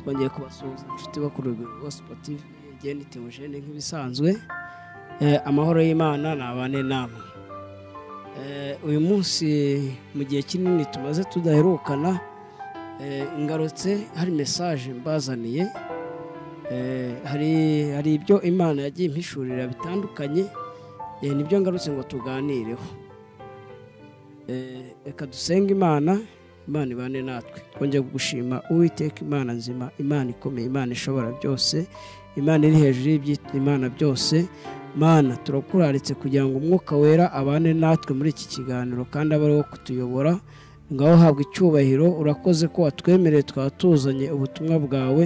bagiye kubasuhuza inshuti bakuru rwego siporutifu igenda itimujene nk'ibisanzwe amahoro y'imana nabane namwe uyu munsi mu gihe kinini tumaze tudaherukana ingarutse hari mesaje mbazaniye hari ibyo imana yagiye impishurira bitandukanye nibyo ngarutse ngo tuganireho reka dusenge imana imana ibane natwe twongeye gushima uwiteka imana nzima imana ikomeye imana ishobora byose imana iri hejuru y'ibyitwa imana byose mana turakuraritse kugira ngo umwuka wera abane natwe muri iki kiganiro kandi abe ariwo kutuyobora ngaho habwa icyubahiro urakoze ko watwemereye twaba tuzanye ubutumwa bwawe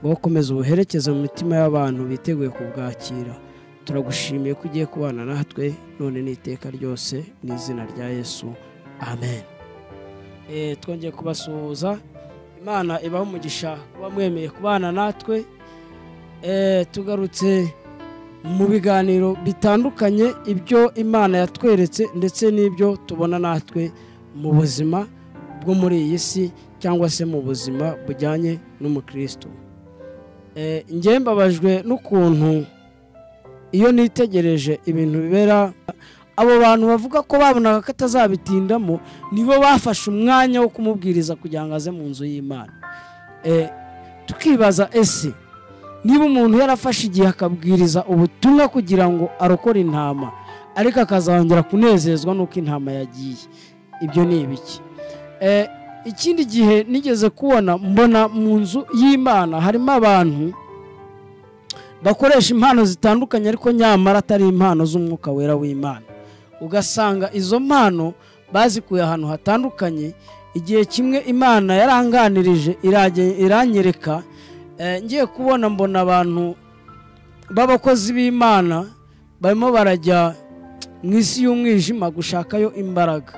ngaho ukomeza ubuherekeza mu mitima y'abantu biteguye kubwakira turagushimiye ko ugiye kubana natwe none n'iteka ryose mu izina rya yesu amen twongeye kubasuhuza imana ibaho umugisha kuba mwemeye kubana natwe tugarutse mu biganiro bitandukanye ibyo imana yatweretse ndetse n'ibyo tubona natwe mu buzima bwo muri iyi si cyangwa se mu buzima bujyanye n'umukristo njye mbabajwe n'ukuntu iyo nitegereje ibintu bibera abo bantu bavuga ko babonaga ko atazabitindamo nibo bafashe umwanya wo kumubwiriza kugira ngo aze mu nzu y'imana tukibaza ese niba umuntu yarafashe igihe akabwiriza ubutumwa kugira ngo arokore intama ariko akazongera kunezezwa n'uko intama yagiye ibyo ni ibiki ikindi gihe nigeze kubona mbona mu nzu y'imana harimo abantu bakoresha impano zitandukanye ariko nyamara atari impano z'umwuka wera w'imana ugasanga izo mpano bazikuye ahantu hatandukanye igihe kimwe imana yaranganirije iranyereka ngiye kubona mbona abantu b'abakozi b'imana barimo barajya mu isi y'umwijima gushakayo imbaraga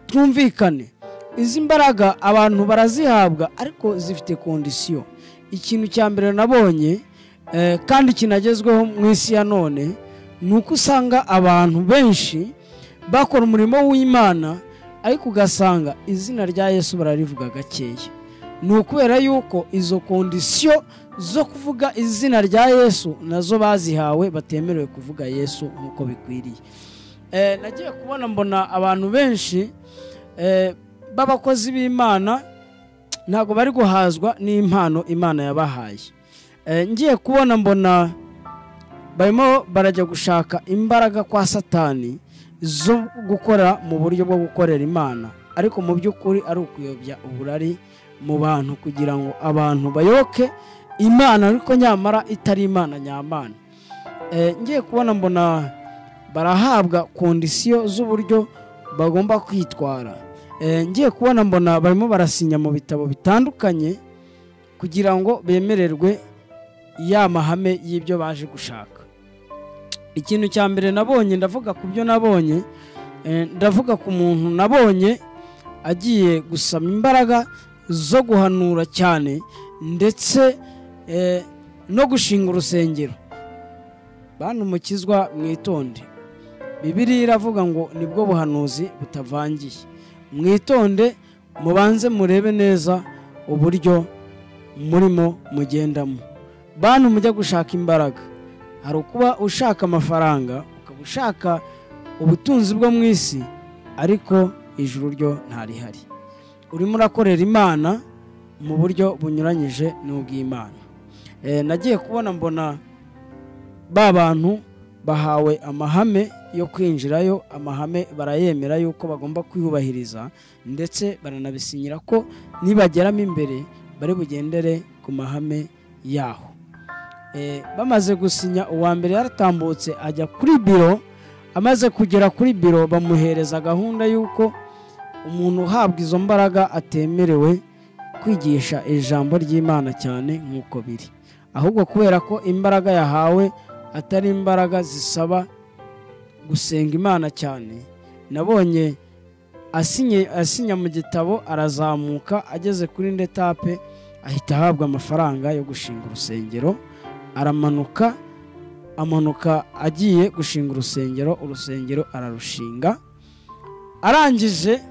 twumvikane izi mbaraga abantu barazihabwa ariko zifite kondisiyo ikintu cya mbere nabonye kandi kinagezweho mu isi ya none ni uko usanga abantu benshi bakora umurimo w'imana ariko ugasanga izina rya yesu bararivuga gakeya ni ukubera yuko izo kondisiyo zo kuvuga izina rya yesu nazo bazihawe batemerewe kuvuga yesu nk'uko bikwiriye nagiye kubona mbona abantu benshi b'abakozi b'imana ntabwo bari guhazwa n'impano imana yabahaye ngiye kubona mbona barimo barajya gushaka imbaraga kwa satani zo gukora mu buryo bwo gukorera imana ariko mu by'ukuri ari ukuyobya uburari mu bantu kugira ngo abantu bayoboke imana ariko nyamara itari imana nyamana ngiye kubona mbona barahabwa kondisiyo z'uburyo bagomba kwitwara ngiye kubona mbona barimo barasinya mu bitabo bitandukanye kugira ngo bemererwe ya mahame y'ibyo baje gushaka ikintu cya mbere nabonye ndavuga ku byo nabonye ndavuga ku muntu nabonye agiye gusaba imbaraga zo guhanura cyane ndetse no gushinga urusengero bantu mukizwa mwitonde bibiriya iravuga ngo nibwo buhanuzi butavangiye mwitonde mubanze murebe neza uburyo murimo mugendamo bantu mujya gushaka imbaraga hari ukuba ushaka amafaranga ukaba ushaka ubutunzi bwo mu isi ariko ijuru ryo ntarihari urimo urakorera imana mu buryo bunyuranyije n'ubw'imana nagiye kubona mbona ba bantu bahawe amahame yo kwinjirayo amahame barayemera yuko bagomba kwiyubahiriza ndetse baranabisinyira ko nibageramo imbere bari bugendere ku mahame yaho bamaze gusinya uwa mbere yaratambutse ajya kuri biro amaze kugera kuri biro bamuhereza gahunda y'uko umuntu uhabwa izo mbaraga atemerewe kwigisha ijambo ry'imana cyane nk'uko biri ahubwo kubera ko imbaraga yahawe atari imbaraga zisaba gusenga imana cyane nabonye asinya mu gitabo arazamuka ageze kuri ndetape ahita ahabwa amafaranga yo gushinga urusengero aramanuka amanuka agiye gushinga urusengero urusengero ararushinga arangije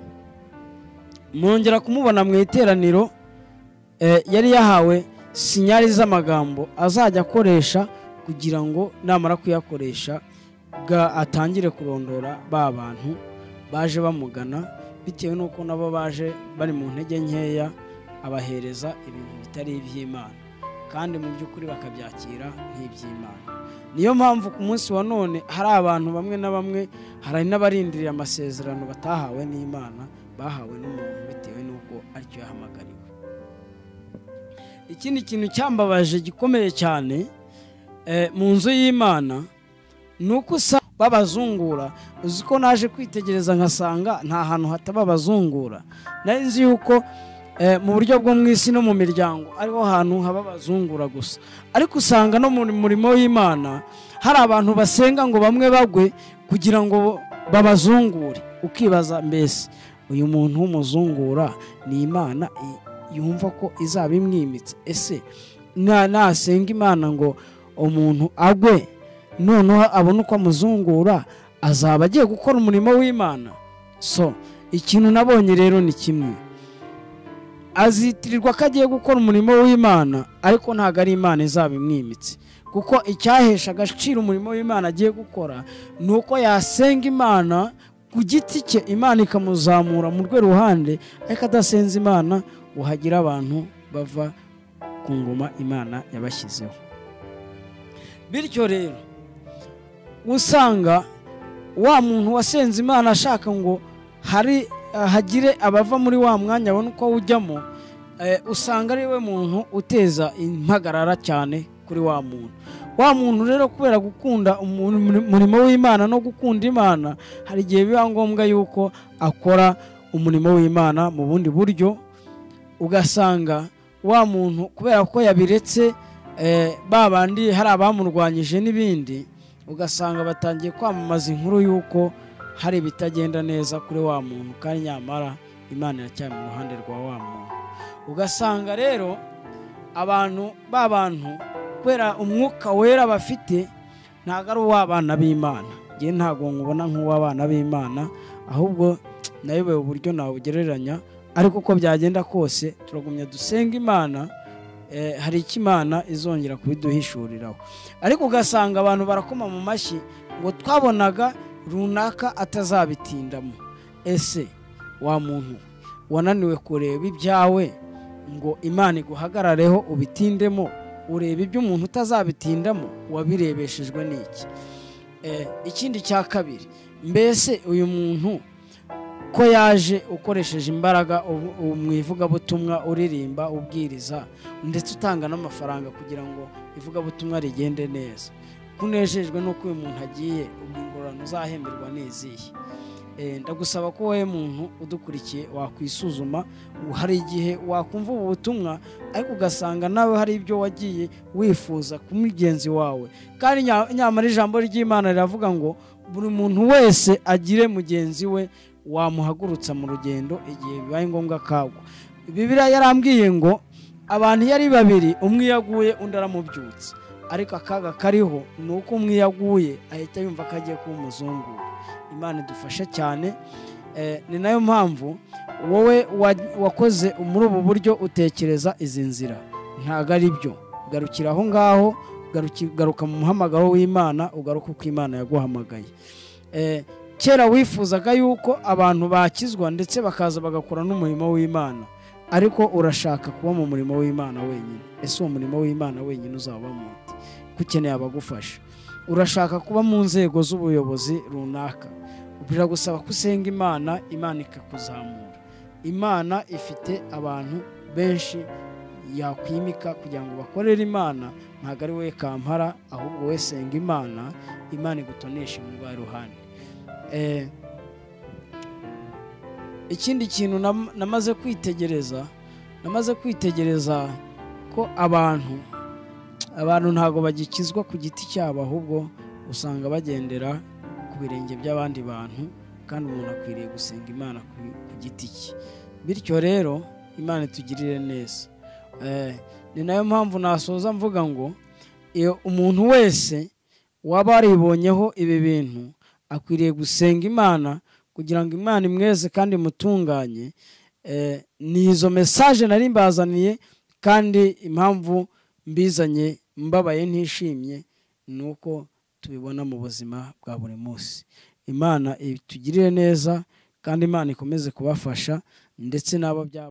mwongera kumubona mu iteraniro yari yahawe sinyari z'amagambo azajya akoresha kugira ngo namara kuyakoresha ga- atangire kurondora ba bantu baje bamugana bitewe n'uko nabo baje bari mu ntege nkeya abahereza ibintu bitari iby'imana kandi mu by'ukuri bakabyakira nk'iby'imana niyo mpamvu ku munsi wa none hari abantu bamwe na bamwe hari n'abarindiriye amasezerano batahawe n'imana bahawe n'umuntu bitewe n'uko aricyo yahamagariwe ikindi kintu cyambabaje gikomeye cyane eh, mu nzu y'imana ni uko usanga babazungura uzi ko naje kwitegereza nkasanga nta hantu hataba abazungura nari nzi yuko eh, mu buryo bwo mu isi no mu miryango ariho hantu haba abazungura gusa ariko usanga no mu murimo w'imana hari abantu basenga ngo bamwe bagwe kugira ngo babazungure ukibaza mbese uyu muntu w'umuzungura ni imana i- yumva ko izaba imwimitse ese na- nasenga imana ngo umuntu agwe noneho abona uko amuzungura azaba agiye gukora umurimo w'imana so ikintu nabonye rero ni kimwe azitirirwa ko agiye gukora umurimo w'imana ariko ntabwo ari imana izaba imwimitse kuko icyahesha agaciro umurimo w'imana agiye gukora ni uko yasenga imana ku giti cye imana ikamuzamura mu rwe ruhande ariko adasenze imana ngo hagire abantu bava ku ngoma imana yabashyizeho bityo rero usanga wa muntu wasenze imana ashaka ngo hari hagire abava muri wa mwanya abona uko awujyamo eh, usanga ari we muntu uteza impagarara cyane kuri wa muntu wa muntu rero kubera gukunda umu- umurimo w'imana no gukunda imana hari igihe biba ngombwa yuko akora umurimo w'imana mu bundi buryo ugasanga wa muntu kubera ko yabiretse eh, ba bandi hari abamurwanyije n'ibindi ugasanga batangiye kwamamaza inkuru y'uko hari ibitagenda neza kuri wa muntu kandi nyamara imana iracyari mu ruhande rwa wa muntu ugasanga rero abantu ba bantu kubera umwuka wera bafite ntabwo ari uw'abana b'imana ngewe ntabwo nkubona nk'uw'abana b'imana ahubwo nayobewe uburyo nawugereranya ariko uko byagenda kose turagumya dusenga imana eh, hari icyo imana izongera kubiduhishuriraho ariko ugasanga abantu barakoma mu mashyi ngo twabonaga runaka atazabitindamo ese wa muntu wananiwe kureba ibyawe ngo imana iguhagarareho ubitindemo ureba ibyo umuntu utazabitindamo wabirebeshejwe n'iki Eh, ikindi cya kabiri mbese uyu muntu ko yaje ukoresheje imbaraga ubu- ubu mu ivugabutumwa uririmba ubwiriza ndetse utanga n'amafaranga kugira ngo ivugabutumwa rigende neza ko unejejwe n'uko uyu muntu agiye ubwo ingororano uzahemberwa n'izihe Eh, ndagusaba ko wowe muntu udukurikiye wakwisuzuma hari igihe wakumva ubu butumwa ariko ugasanga nawe hari ibyo wagiye wifuza ku mugenzi wawe kandi nya- nyamara ijambo ry'imana riravuga ngo buri muntu wese agire mugenzi we wamuhagurutsa mu rugendo igihe bibaye ngombwa akagwa bibiriya yarambwiye ngo abantu iyo ari babiri umwe iyo aguye undi aramubyutsa ariko akaga kariho ni uko umwe iyo aguye ahita yumva ko agiye kuba umuzungura imana idufasha cyane Eh, ni nayo mpamvu wowe wa- wakoze muri ubu buryo utekereza izi nzira ntabwo ari byo garukira aho ngaho garuki- garuka mu muhamagaro w'imana ugaruke uko imana yaguhamagaye Eh, kera wifuzaga yuko abantu bakizwa ndetse bakaza bagakora n'umurimo w'imana ariko urashaka kuba mu murimo w'imana wenyine ese uwo murimo w'imana wenyine uzaba muti ko ukeneye abagufasha urashaka kuba mu nzego z'ubuyobozi runaka biragusaba ko usenga imana imana ikakuzamura imana ifite abantu benshi yakwimika kugira ngo bakorere imana ntabwo ari wowe kampara ahubwo wowe senga imana imana igutoneshe mu rwa ruhande Eh, ikindi kintu nam- namaze kwitegereza namaze kwitegereza ko abantu abantu ntabwo bagikizwa ku giti cyabo ahubwo usanga bagendera ku birenge by'abandi bantu kandi umuntu akwiriye gusenga imana ku ku giti cye bityo rero imana itugirire neza Eh, ni nayo mpamvu nasoza mvuga ngo iyo umuntu wese waba waribonyeho ibi bintu akwiriye gusenga imana kugira ngo imana imweze kandi imutunganye Eh, ni izo mesaje nari mbazaniye kandi impamvu mbizanye mbabaye ntishimye ni uko tubibona mu buzima bwa buri munsi imana itugirire neza kandi imana ikomeze kubafasha ndetse n'abo byaba